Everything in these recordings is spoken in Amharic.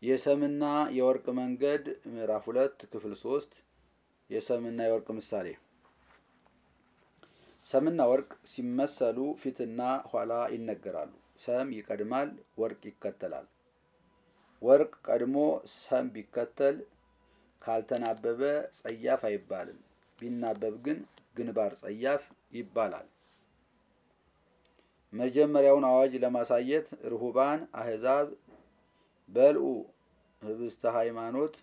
የሰምና የወርቅ መንገድ ምዕራፍ ሁለት ክፍል ሶስት የሰምና የወርቅ ምሳሌ ሰምና ወርቅ ሲመሰሉ ፊትና ኋላ ይነገራሉ። ሰም ይቀድማል፣ ወርቅ ይከተላል። ወርቅ ቀድሞ ሰም ቢከተል ካልተናበበ ጸያፍ አይባልም። ቢናበብ ግን ግንባር ጸያፍ ይባላል። መጀመሪያውን አዋጅ ለማሳየት ርሁባን አህዛብ በልዑ ህብስተ ሃይማኖት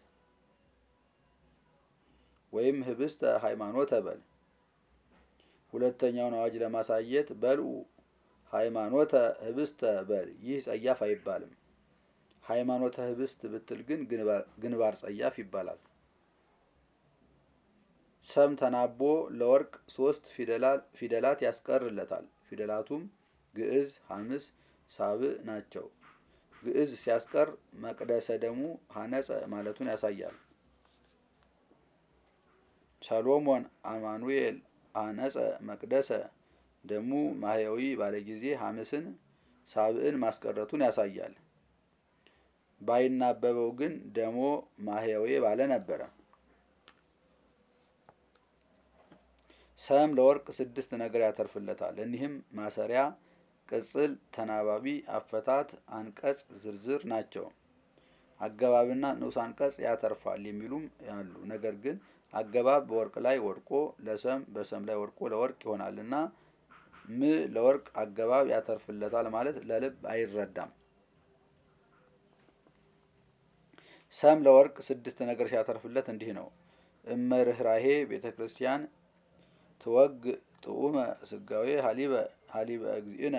ወይም ህብስተ ሃይማኖተ በል። ሁለተኛውን አዋጅ ለማሳየት በልዑ ሃይማኖተ ህብስተ በል። ይህ ጸያፍ አይባልም። ሃይማኖተ ህብስት ብትል ግን ግንባር ጸያፍ ይባላል። ሰም ተናቦ ለወርቅ ሶስት ፊደላት ያስቀርለታል። ፊደላቱም ግዕዝ፣ ሐምስ፣ ሳብዕ ናቸው። ግዕዝ ሲያስቀር መቅደሰ ደሙ ሀነጸ ማለቱን ያሳያል። ሰሎሞን አማኑኤል አነጸ መቅደሰ ደሙ ማህያዊ ባለ ጊዜ ሐምስን ሳብዕን ማስቀረቱን ያሳያል። ባይናበበው ግን ደሞ ማህያዊ ባለ ነበረ። ሰም ለወርቅ ስድስት ነገር ያተርፍለታል። እኒህም ማሰሪያ፣ ቅጽል፣ ተናባቢ፣ አፈታት፣ አንቀጽ፣ ዝርዝር ናቸው። አገባብና ንዑስ አንቀጽ ያተርፋል የሚሉም ያሉ። ነገር ግን አገባብ በወርቅ ላይ ወድቆ ለሰም በሰም ላይ ወድቆ ለወርቅ ይሆናልና ም ለወርቅ አገባብ ያተርፍለታል ማለት ለልብ አይረዳም። ሰም ለወርቅ ስድስት ነገር ሲያተርፍለት እንዲህ ነው። እመርህራሄ ቤተ ክርስቲያን ትወግ ጥዑመ ስጋዌ ሀሊበ ሀሊበ እግዚእነ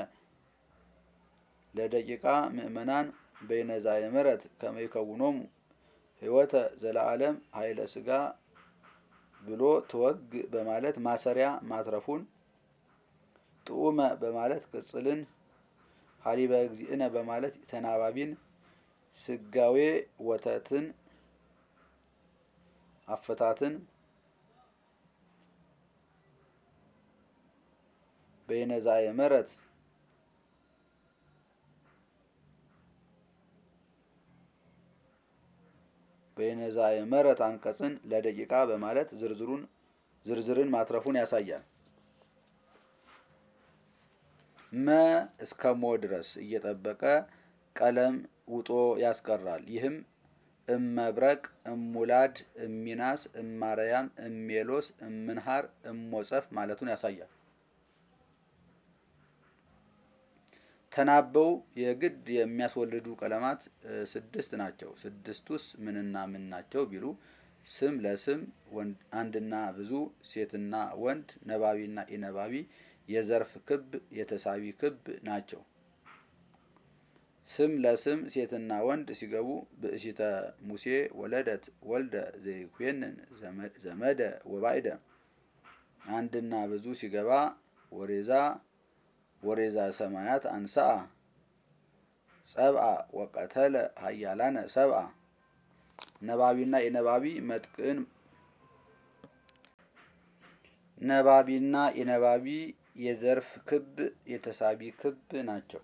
ለደቂቃ ምእመናን በይነዛ የምረት ከመይከውኖሙ ህይወተ ዘለዓለም ኃይለ ስጋ ብሎ ትወግ በማለት ማሰሪያ ማትረፉን፣ ጥዑመ በማለት ቅጽልን፣ ሀሊበ እግዚእነ በማለት ተናባቢን፣ ስጋዌ ወተትን አፈታትን በይነዛ የመረት በይነዛ የመረት አንቀጽን ለደቂቃ በማለት ዝርዝሩን ዝርዝርን ማትረፉን ያሳያል። መ እስከ ሞ ድረስ እየጠበቀ ቀለም ውጦ ያስቀራል። ይህም እመብረቅ፣ እሙላድ፣ እሚናስ፣ እማርያም፣ እሜሎስ፣ እምንሃር፣ እሞጸፍ ማለቱን ያሳያል። ተናበው የግድ የሚያስወልዱ ቀለማት ስድስት ናቸው። ስድስቱስ ምንና ምን ናቸው ቢሉ ስም ለስም አንድና ብዙ፣ ሴትና ወንድ፣ ነባቢና ኢነባቢ፣ የዘርፍ ክብ፣ የተሳቢ ክብ ናቸው። ስም ለስም ሴትና ወንድ ሲገቡ ብእሲተ ሙሴ ወለደት ወልደ ዘይኩንን ዘመደ ወባይደ። አንድና ብዙ ሲገባ ወሬዛ ወሬዛ ሰማያት አንስአ ጸብአ ወቀተለ ሀያላነ ሰብአ። ነባቢና የነባቢ መጥቅን ነባቢና የነባቢ የዘርፍ ክብ የተሳቢ ክብ ናቸው።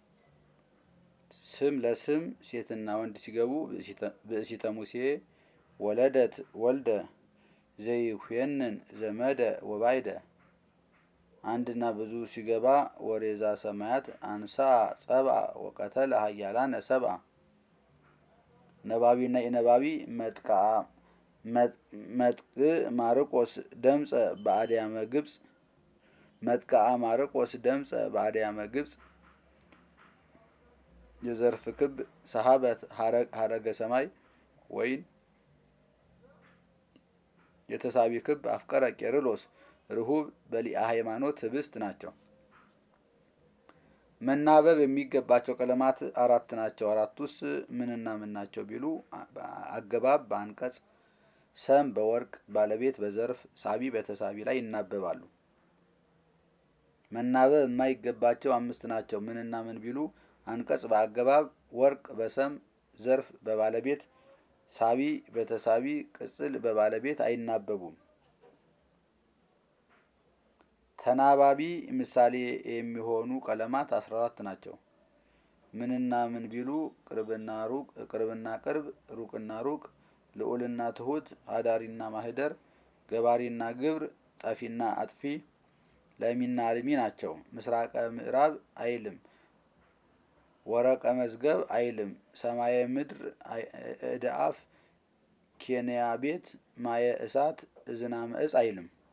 ስም ለስም ሴትና ወንድ ሲገቡ ብእሲተ ሙሴ ወለደት ወልደ ዘይኩንን ዘመደ ወባይደ አንድና ብዙ ሲገባ ወሬዛ ሰማያት አንሳ ጸብአ ወቀተለ ሀያላነ ሰብአ። ነባቢና የነባቢ መጥቅአ መጥቅ ማርቆስ ደምፀ በአድያመ ግብፅ መጥቅአ ማርቆስ ደምፀ በአድያመ ግብፅ የዘርፍ ክብ ሰሀበት ሀረገ ሰማይ ወይን የተሳቢ ክብ አፍቀረ ቄርሎስ ርሁብ በሊአ ሃይማኖት ህብስት ናቸው። መናበብ የሚገባቸው ቀለማት አራት ናቸው። አራቱስ ምንና ምን ናቸው ቢሉ አገባብ በአንቀጽ፣ ሰም በወርቅ፣ ባለቤት በዘርፍ፣ ሳቢ በተሳቢ ላይ ይናበባሉ። መናበብ የማይገባቸው አምስት ናቸው። ምንና ምን ቢሉ አንቀጽ በአገባብ፣ ወርቅ በሰም፣ ዘርፍ በባለቤት፣ ሳቢ በተሳቢ፣ ቅጽል በባለቤት አይናበቡም። ተናባቢ ምሳሌ የሚሆኑ ቀለማት አስራ አራት ናቸው። ምንና ምን ቢሉ ቅርብና ሩቅ ቅርብና ቅርብ ሩቅና ሩቅ ልዑልና ትሁት አዳሪና ማህደር ገባሪና ግብር ጠፊና አጥፊ ለሚና አልሚ ናቸው። ምስራቀ ምዕራብ አይልም። ወረቀ መዝገብ አይልም። ሰማየ ምድር እደ አፍ ኬንያ ቤት ማየ እሳት እዝናመ እጽ አይልም።